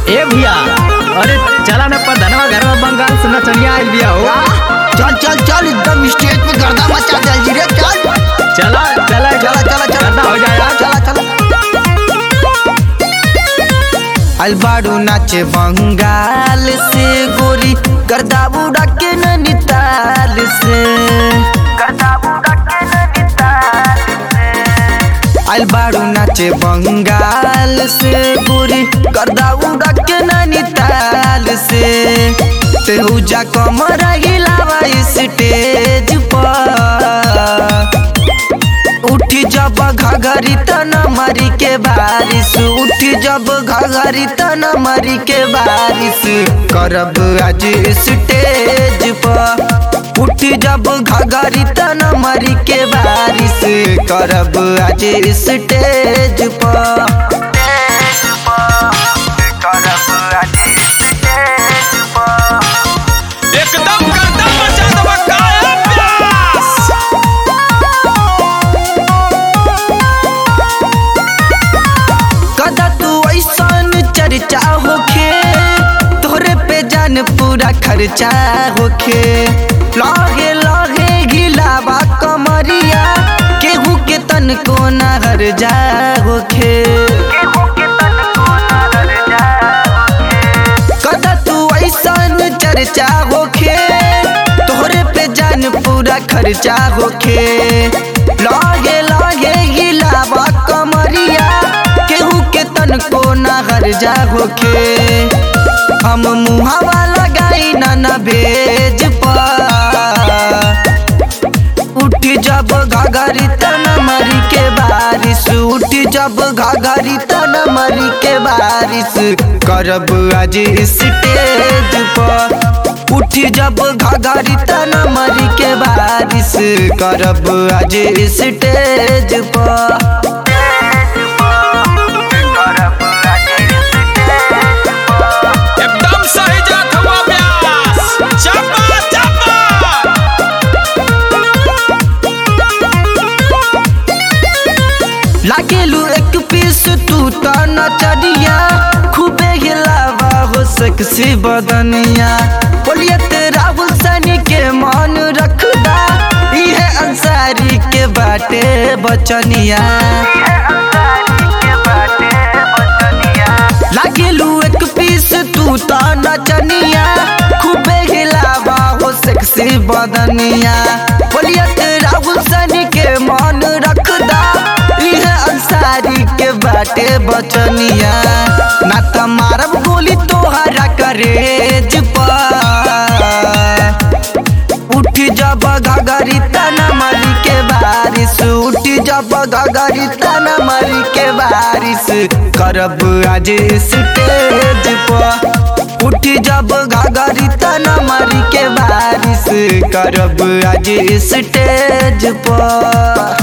ए भैया अरे चला ना प्रधानवा घरवा बंगाल से नचनिया आइल बिया हो चल चल चल एकदम स्टेज पे गर्दा मचा दे जी रे चल चला चला चला चला चला गर्दा हो जाएगा चला चला अलबाड़ू नाचे बंगाल से गोरी गर्दा बुड़ा के नैनीताल से गर्दा बुड़ा के नैनीताल से अलबाड़ू नाचे बंगाल से गोरी गर्दा उड़ा के नैनीताल से तेहुजा कमर हिलावा स्टेज पर उठी जब घघरी तन मरी के बारिश उठी जब घघरी तन मरी के बारिश करब आज स्टेज पर उठी जब घघरी तन मरी के बारिश करब आज स्टेज पर करब आज स्टेज पर एकदम गर्दा मचा देबा काया प्यास कदा तू ऐसन चर्चा होखे तोरे पे जान पूरा खर्चा होखे लगे लगे गिलावा कमरिया केहू के तन को नहर जा होखे कदा तू ऐसन चर्चा होखे तोहरे पे जान पूरा खर्चा होखे लगे लगे गिलावा कमरिया केहू के तन को नहर जा होखे हम मुहावा लगाई ना न भेज पा उठ जब घाघरी तन मरी के बारिश उठ जब घाघरी तन मरी के बारिश करब आज स्टेज पर उठ जब घाघरी तन मरी के बारिश करब आज स्टेज पर एकदम सही जात हुआ प्यास चपा चपा लागेलू एक पीस तू तो नचरिया खूबे हिलावा हो सकसी बदनिया बोलिए तेरा हुसैन के मान रखदा इहे अंसारी के बाटे बचनिया लागेलू एक पीस तू तो नचनिया खूबे हिलावा हो सेक्सी बदनिया बोलिए तेरा हुसैन के मान रखदा इहे अंसारी के बाटे बचनिया ना त मारब गोली तोहरा करेज पर उठ जब घगरी तना मरी के बारिश उठ जब घगरी तना मरी के बारिश करब आज स्टेज पर उठ जब घगरी तना मरी के बारिश करब आज स्टेज पर